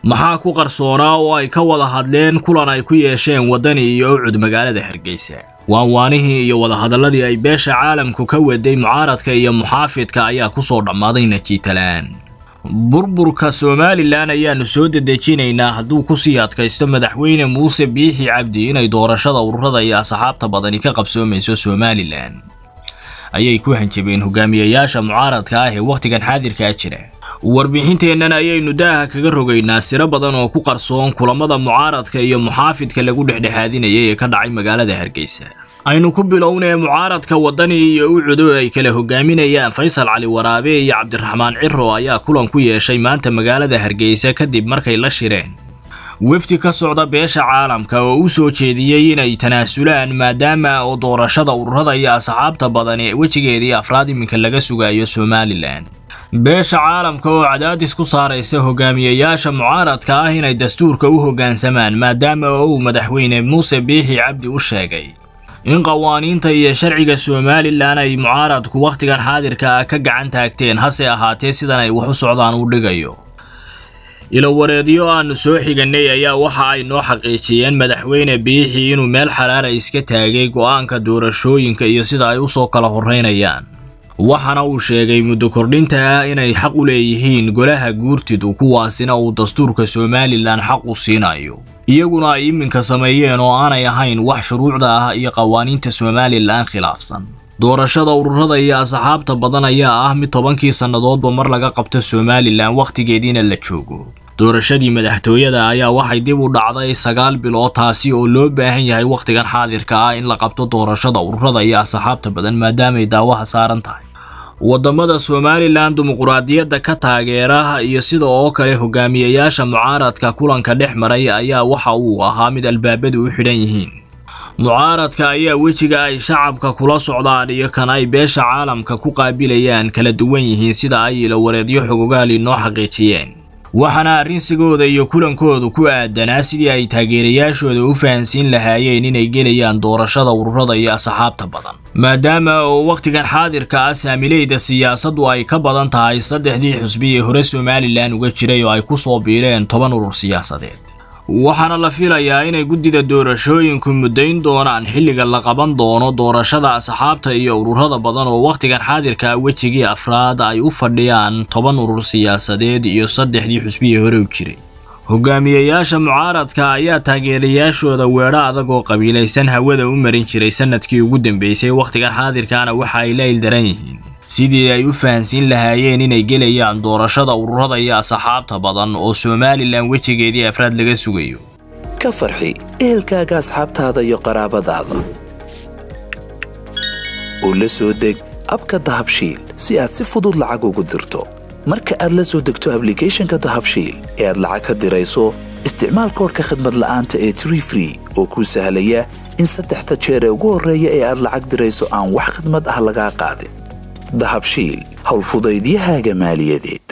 maxaa ku qarsoonaa oo ay ka wada hadleen kulan ay ku yeesheen waddani iyo ucud magaalada hargeysa waanwaanihii iyo wadahadalladii ay beesha caalamku ka waday mucaaradka iyo muxaafidka ayaa ku soo dhammaaday najiitalaan burburka somalilan ayaanu soo dedejinaynaa hadduu kusii adkaysto madaxweyne muuse biixi cabdi inay doorashada ururada iyo asxaabta badani ka qabsoomayso somalilan ayay ku hanjabeen hogaamiyayaasha mucaaradka ah ee wakhtigan xaadirkaa jira warbixinteennan ayaynu daaha kaga rogaynaa siro badan oo ku qarsoon kulamada mucaaradka iyo muxaafidka lagu dhexdhexaadinayay ee ka dhacay magaalada hargeysa aynu ku bilownee mucaaradka waddani iyo ucudo ay kala hogaaminayaan faysal cali waraabe iyo cabdiraxmaan ciro ayaa kulan ku yeeshay maanta magaalada hargeysa kadib markay la shireen wefdi ka socda beesha caalamka oo u soo jeediyey inay tanaasulaan maadaama oo doorashada ururada iyo asxaabta badani wejigeedii afraad iminka laga sugayo somalilan beesha caalamka oo cadaadis ku saaraysa hogaamiyayaasha mucaaradka ah inay dastuurka u hoggaansamaan maadaama oo uu madaxweyne muuse biixi cabdi u sheegay in qawaaniinta iyo sharciga somalilan ay mucaaradku wakhtigan xaadirka ah ka gacan taagteen hase ahaatee sidan ay wax u socdaan u dhigayo ilowareedyo aanu soo xiganay ayaa waxa ay noo xaqiijiyeen madaxweyne biixi inuu meel xaraara iska taagay go'aanka doorashooyinka iyo sida ay u soo kala horraynayaan waxaana uu sheegay muddo kordhinta ah inay xaq u leeyihiin golaha guurtidu kuwaasina uu dastuurka somalilan xaq u siinayo iyaguna ay iminka sameeyeen oo aanay ahayn wax shuruucda ah iyo qawaaniinta somalilan khilaafsan doorashada ururada iyo asxaabta badan ayaa ah mid tobankii sannadoodba mar laga qabto somalilan wakhtigeediina la joogo doorashadii madaxtooyada ayaa waxay dib u dhacday sagaal bilood taasi oo loo baahan yahay wakhtigan xaadirka ah in la qabto doorashada ururada iyo asxaabta badan maadaamay daawaha saaran tahay waddamada somalilan dimuquraadiyadda ka taageera iyo sida oo kale hogaamiyayaasha mucaaradka kulanka dhex maray ayaa waxa uu ahaa mid albaabadu u xidhan yihiin mucaaradka ayaa wejiga ay shacabka kula socdaan iyo kan ay beesha caalamka ku qaabilayaan kala duwan yihiin sida ay ilowareedyo xogogaali noo xaqiijiyeen waxaana arrinsigooda iyo kulankoodu ku aadanaa sidii ay taageerayaashooda u fahansiin lahaayeen inay gelayaan doorashada ururada iyo asxaabta badan maadaama oo wakhtigan xaadirka ah saamileyda siyaasaddu ay ka badan tahay saddexdii xusbi ee hore somalilan uga jiray oo ay ku soo biireen toban urur siyaasadeed waxaana la filayaa inay guddida doorashooyinku muddayn doonaan xilliga la qaban doono doorashada asxaabta iyo ururada badan oo wakhtigan xaadirka wejigii afraad ay u fadhiyaan toban urur siyaasadeed iyo saddexdii xusbihii hore u jiray hogaamiyayaasha mucaaradka ayaa taageerayaashooda weedho adag oo qabiilaysan hawada u marin jiray sanadkii ugu dambeysay wakhtigan xaadirkaana waxa ay la ildaran yihiin sidii ay u fahansiin lahaayeen inay gelayaan doorashada ururada iyo asxaabta badan oo somalilan wejigeedii afraad laga sugayo ka farxi ehelkaaga asxaabtaada iyo qaraabadaada oo la soo deg abka dahabshiil si aad si fudud lacag ugu dirto marka aad la soo degto ablicathonka dahabshiil ee aad lacag ka dirayso isticmaal koorka khadmad la'aanta ee tree free oo kuu sahlaya in saddexda jeer ee ugu horreeya ee aad lacag dirayso aan wax khadmad ah lagaa qaadin dahabshiil howlfudaydiyahaaga maaliyadeed